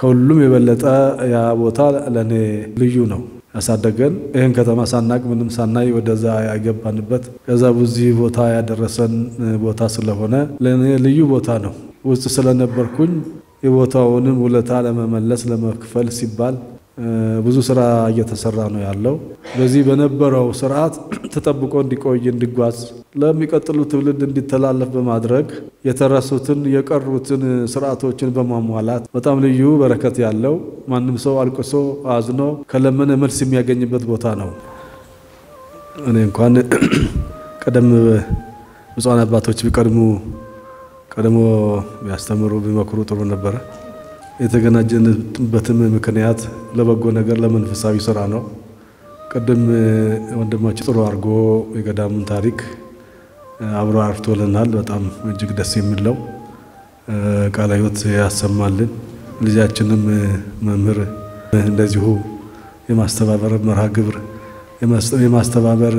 ከሁሉም የበለጠ ያ ቦታ ለእኔ ልዩ ነው። ያሳደገን ይህን ከተማ ሳናቅ ምንም ሳናይ ወደዛ ያገባንበት ከዛ በዚህ ቦታ ያደረሰን ቦታ ስለሆነ ለእኔ ልዩ ቦታ ነው። ውስጥ ስለነበርኩኝ የቦታውንም ውለታ ለመመለስ ለመክፈል ሲባል ብዙ ስራ እየተሰራ ነው ያለው። በዚህ በነበረው ስርዓት ተጠብቆ እንዲቆይ እንዲጓዝ፣ ለሚቀጥሉ ትውልድ እንዲተላለፍ በማድረግ የተረሱትን የቀሩትን ስርዓቶችን በማሟላት በጣም ልዩ በረከት ያለው ማንም ሰው አልቅሶ አዝኖ ከለመነ መልስ የሚያገኝበት ቦታ ነው። እኔ እንኳን ቀደም ብፁዓን አባቶች ቢቀድሙ ቀድሞ ቢያስተምሩ ቢመክሩ ጥሩ ነበረ። የተገናኘንበትም ምክንያት ለበጎ ነገር ለመንፈሳዊ ስራ ነው። ቅድም ወንድማችን ጥሩ አድርጎ የገዳሙን ታሪክ አብሮ አርቶልናል። በጣም እጅግ ደስ የሚለው ቃለ ሕይወት ያሰማልን። ልጃችንም መምህር እንደዚሁ የማስተባበር መርሃ ግብር የማስተባበር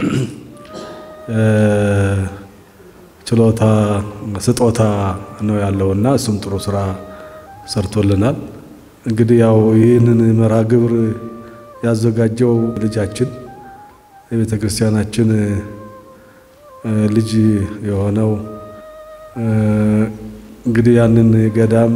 ችሎታ ስጦታ ነው ያለውና እሱም ጥሩ ስራ ሰርቶልናል። እንግዲህ ያው ይህንን መርሃ ግብር ያዘጋጀው ልጃችን የቤተ ክርስቲያናችን ልጅ የሆነው እንግዲህ ያንን ገዳም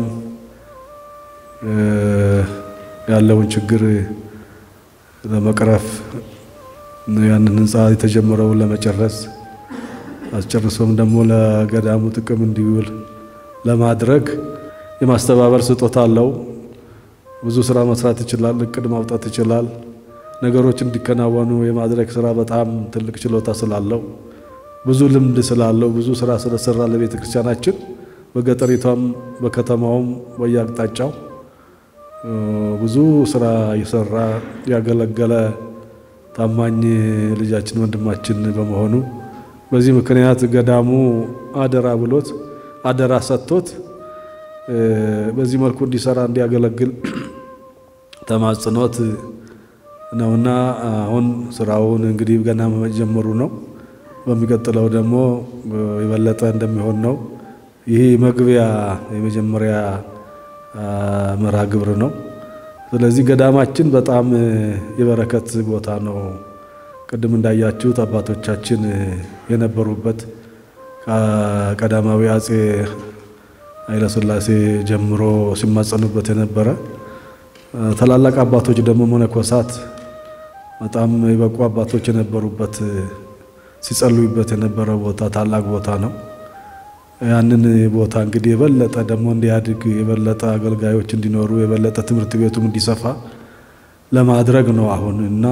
ያለውን ችግር ለመቅረፍ ያንን ህንፃ የተጀመረውን ለመጨረስ አስጨርሶም ደግሞ ለገዳሙ ጥቅም እንዲውል ለማድረግ የማስተባበር ስጦታ አለው። ብዙ ስራ መስራት ይችላል። እቅድ ማውጣት ይችላል። ነገሮች እንዲከናወኑ የማድረግ ስራ በጣም ትልቅ ችሎታ ስላለው ብዙ ልምድ ስላለው ብዙ ስራ ስለሰራ ለቤተ ክርስቲያናችን በገጠሪቷም በከተማውም በየአቅጣጫው ብዙ ስራ እየሰራ ያገለገለ ታማኝ ልጃችን ወንድማችን በመሆኑ በዚህ ምክንያት ገዳሙ አደራ ብሎት አደራ ሰጥቶት በዚህ መልኩ እንዲሰራ እንዲያገለግል ተማጽኖት ነውና አሁን ስራውን እንግዲህ ገና መጀመሩ ነው። በሚቀጥለው ደግሞ የበለጠ እንደሚሆን ነው። ይህ መግቢያ የመጀመሪያ መርሃ ግብር ነው። ስለዚህ ገዳማችን በጣም የበረከት ቦታ ነው። ቅድም እንዳያችሁት አባቶቻችን የነበሩበት ከቀዳማዊ አጼ ኃይለሥላሴ ጀምሮ ሲማጸኑበት የነበረ ታላላቅ አባቶች ደግሞ መነኮሳት በጣም የበቁ አባቶች የነበሩበት ሲጸልዩበት የነበረ ቦታ ታላቅ ቦታ ነው። ያንን ቦታ እንግዲህ የበለጠ ደግሞ እንዲያድግ የበለጠ አገልጋዮች እንዲኖሩ የበለጠ ትምህርት ቤቱም እንዲሰፋ ለማድረግ ነው አሁን እና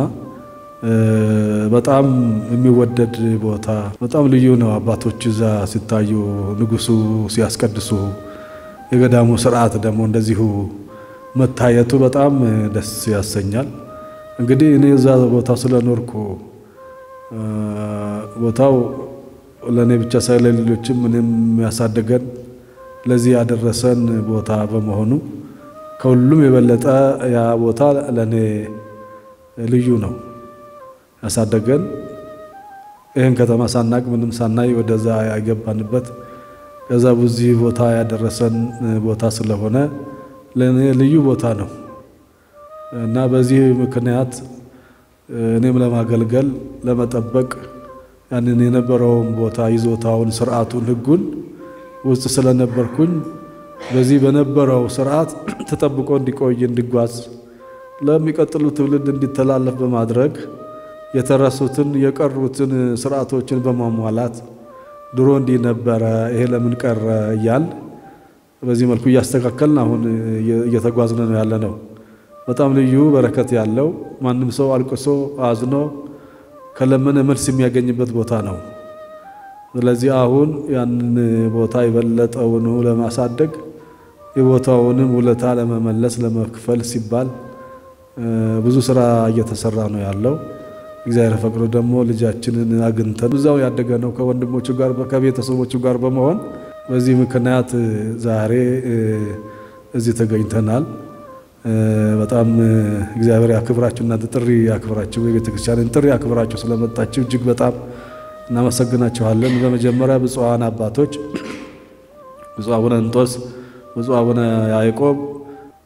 በጣም የሚወደድ ቦታ በጣም ልዩ ነው። አባቶች እዛ ሲታዩ ንጉሱ ሲያስቀድሱ የገዳሙ ስርዓት ደግሞ እንደዚሁ መታየቱ በጣም ደስ ያሰኛል። እንግዲህ እኔ እዛ ቦታ ስለኖርኩ ቦታው ለእኔ ብቻ ሳይሆን ለሌሎችም እኔም ያሳደገን ለዚህ ያደረሰን ቦታ በመሆኑ ከሁሉም የበለጠ ያ ቦታ ለእኔ ልዩ ነው። ያሳደገን ይህን ከተማ ሳናቅ ምንም ሳናይ ወደዛ ያገባንበት ከዛ በዚህ ቦታ ያደረሰን ቦታ ስለሆነ ለእኔ ልዩ ቦታ ነው እና በዚህ ምክንያት እኔም ለማገልገል ለመጠበቅ ያንን የነበረውን ቦታ ይዞታውን፣ ስርዓቱን፣ ሕጉን ውስጥ ስለነበርኩኝ በዚህ በነበረው ስርዓት ተጠብቆ እንዲቆይ እንዲጓዝ ለሚቀጥሉ ትውልድ እንዲተላለፍ በማድረግ የተረሱትን የቀሩትን ስርዓቶችን በማሟላት ድሮ እንዲህ ነበረ፣ ይሄ ለምን ቀረ እያል በዚህ መልኩ እያስተካከልን አሁን እየተጓዝን ነው ያለ ነው። በጣም ልዩ በረከት ያለው ማንም ሰው አልቅሶ አዝኖ ከለመነ መልስ የሚያገኝበት ቦታ ነው። ስለዚህ አሁን ያንን ቦታ የበለጠውን ለማሳደግ የቦታውንም ውለታ ለመመለስ ለመክፈል ሲባል ብዙ ስራ እየተሰራ ነው ያለው። እግዚአብሔር ፈቅዶ ደግሞ ልጃችንን አግኝተን እዛው ያደገ ነው ከወንድሞቹ ጋር ከቤተሰቦቹ ጋር በመሆን በዚህ ምክንያት ዛሬ እዚህ ተገኝተናል። በጣም እግዚአብሔር ያክብራችሁ። እናንተ ጥሪ ያክብራችሁ፣ የቤተ ክርስቲያንን ጥሪ ያክብራችሁ ስለመጣችሁ እጅግ በጣም እናመሰግናችኋለን። በመጀመሪያ ብፁዓን አባቶች ብፁዕ አቡነ እንጦስ፣ ብፁዕ አቡነ ያዕቆብ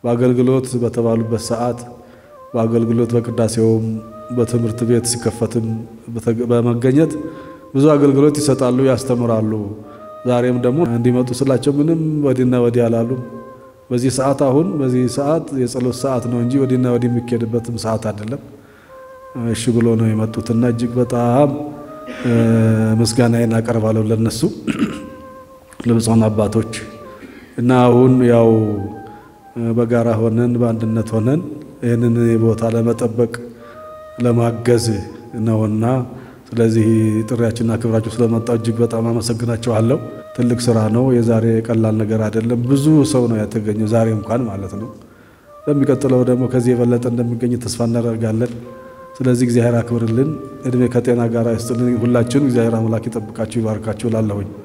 በአገልግሎት በተባሉበት ሰዓት በአገልግሎት በቅዳሴውም በትምህርት ቤት ሲከፈትም በመገኘት ብዙ አገልግሎት ይሰጣሉ፣ ያስተምራሉ። ዛሬም ደግሞ እንዲመጡ ስላቸው ምንም ወዲና ወዲህ አላሉም። በዚህ ሰዓት አሁን በዚህ ሰዓት የጸሎት ሰዓት ነው እንጂ ወዲና ወዲህ የሚካሄድበትም ሰዓት አይደለም። እሺ ብሎ ነው የመጡትና እጅግ በጣም ምስጋናዬን አቀርባለሁ ለነሱ ለብፁዓን አባቶች እና አሁን ያው በጋራ ሆነን በአንድነት ሆነን ይህንን ቦታ ለመጠበቅ ለማገዝ ነውና ስለዚህ ጥሪያችንና ክብራችሁ ስለመጣው እጅግ በጣም አመሰግናችኋለሁ። ትልቅ ስራ ነው። የዛሬ ቀላል ነገር አይደለም። ብዙ ሰው ነው የተገኘው ዛሬ እንኳን ማለት ነው። በሚቀጥለው ደግሞ ከዚህ የበለጠ እንደሚገኝ ተስፋ እናደርጋለን። ስለዚህ እግዚአብሔር አክብርልን፣ እድሜ ከጤና ጋር ይስጥልን። ሁላችሁን እግዚአብሔር አምላክ ይጠብቃችሁ፣ ይባርካችሁ እላለሁኝ።